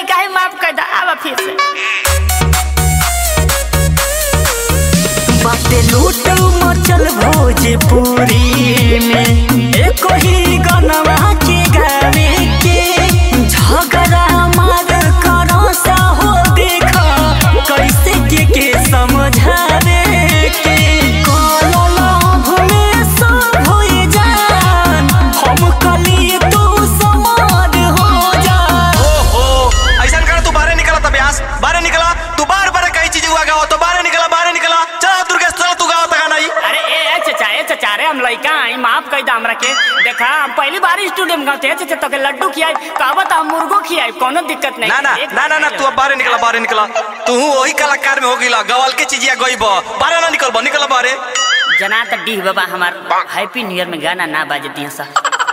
काहे माफ कर दा आवा फिर से बाटे लूट मचल भोजपुरी में एको ही गनवा के गावे के झगड़ा मार करो सा हो देखा कैसे के के समझावे के काला लाभ में सब होई जान हम कली तू समार हो जा ओहो ऐसा कर तू बाहर निकला था ब्यास बाहर निकला तू बार बार कई चीज हुआ गाओ तो बाहर निकला बाहर निकला चल दुर्गेश चल तू गाओ तक नहीं अरे ए ए, चचा ए चचा रे हम लइका आई माफ कर दा हमरा के देखा हम पहली बार स्टूडियो में गाते चचा तो के लड्डू खियाई कहबत हम मुर्गो खियाई कोनो दिक्कत नहीं ना ना एक ना ना ना तू अब बाहर निकला बाहर निकला तू वही कलाकार में हो गईला गवाल के चीजिया गईब बाहर ना निकल निकल बाहर जना त डीह बाबा हमार हैप्पी न्यू ईयर में गाना ना बाजे दिया सा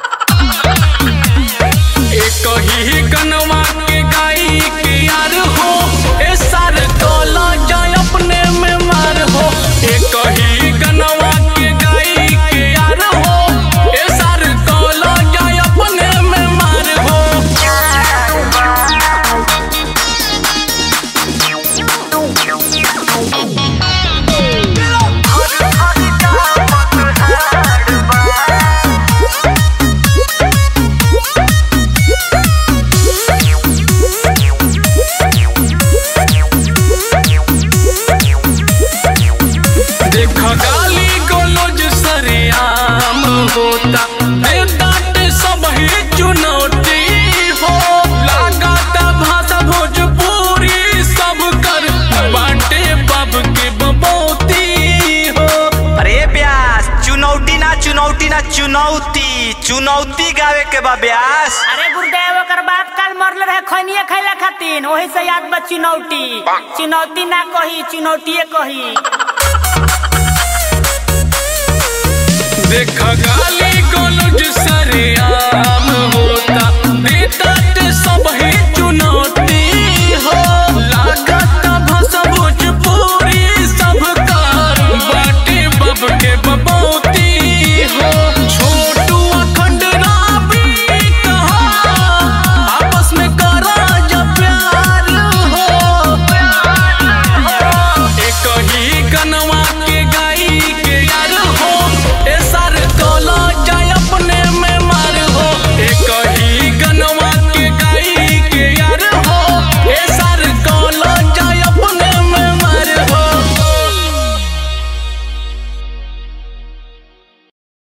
एक ही गनवा के गाई के यार हो ए सार कोला जाय अपने में मार हो एक ही गनवा के गाई के यार हो ए सार कोला जाय अपने में मार हो देख गाली गोलोज सरेआम होता ए डांटे सब ही चुनौती हो लगाता भाषा भोजपुरी सब कर बाटे बाब के बबौती हो अरे ब्यास चुनौती ना चुनौती ना चुनौती चुनौती गावे के बा ब्यास अरे गुरुदेव ओकर बाप काल मरले रहे खैनिए खैला खातिर ओही से याद बा चुनौती चुनौती ना कही चुनौतीए कही देख गाली गोलोज सरेआम